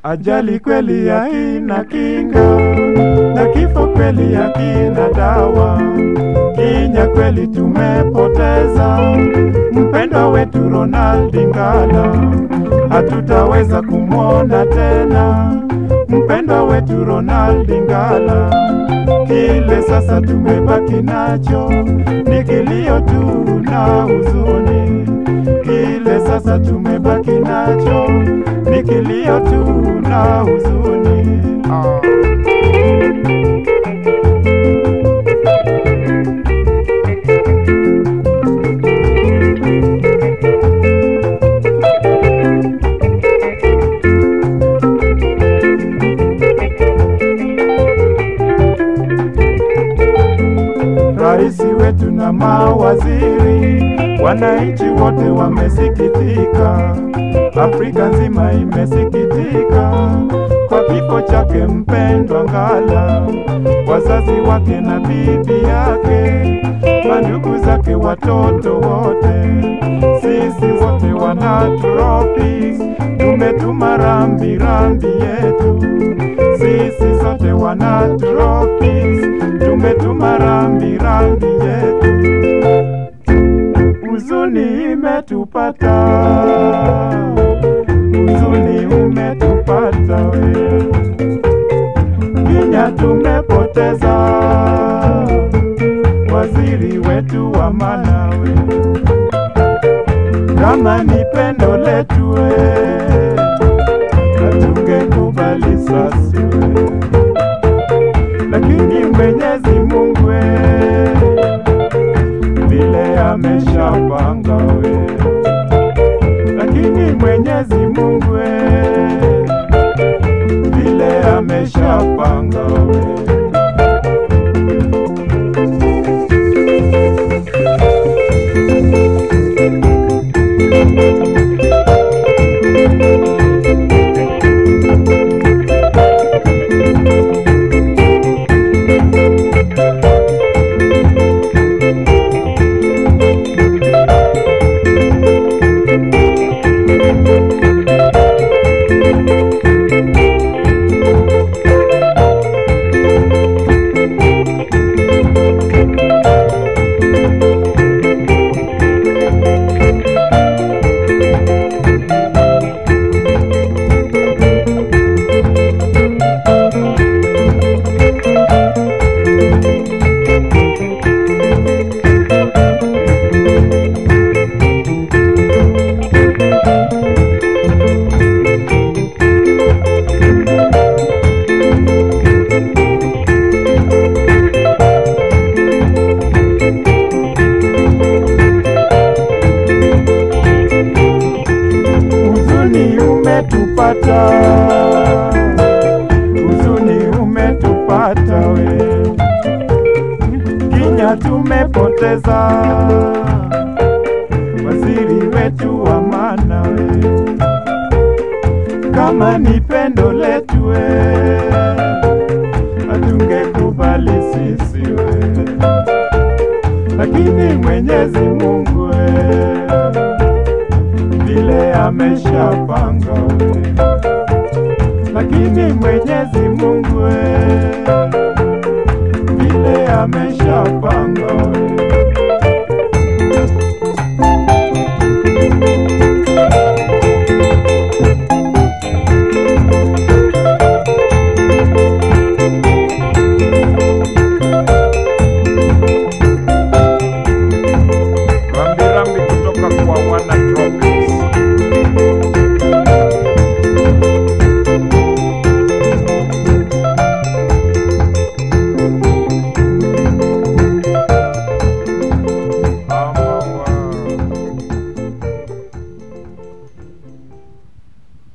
Ajali kweli hakina kinga, na kifo kweli hakina dawa. Kenya kweli tumepoteza mpendwa wetu Ronald Ngala, hatutaweza kumwona tena mpendwa wetu Ronald Ngala. Kile sasa tumebaki nacho ni kilio tu na huzuni. Kile sasa tumebaki nacho ni kilio tu na huzuni. Ah. Rais wetu na mawaziri, wananchi wote wamesikitika, Afrika nzima imesikitika kwa kifo chake mpendwa Ngala, wazazi wake na bibi yake, mandugu zake, watoto wote, sisi wote wana Tropis tumetuma rambi rambi yetu, sisi sote wana Tropis tumetuma rambi rambi yetu, huzuni imetupata, huzuni umetupata we, Kenya tumepoteza waziri wetu wa Malawi, kama ni pendo letu we, hatungekubali sasi we lakini Mwenyezi Mungu we, vile ameshapanga we, lakini Mwenyezi Mungu we, vile ameshapanga we. Huzuni umetupata, huzuni umetupata we, Kenya tumepoteza waziri wetu wa maana we, kama ni pendo letu we, hatungekubali sisi we, lakini Mwenyezi Mungu we vile ameshapanga we, lakini Mwenyezi Mungu we, vile ameshapanga we.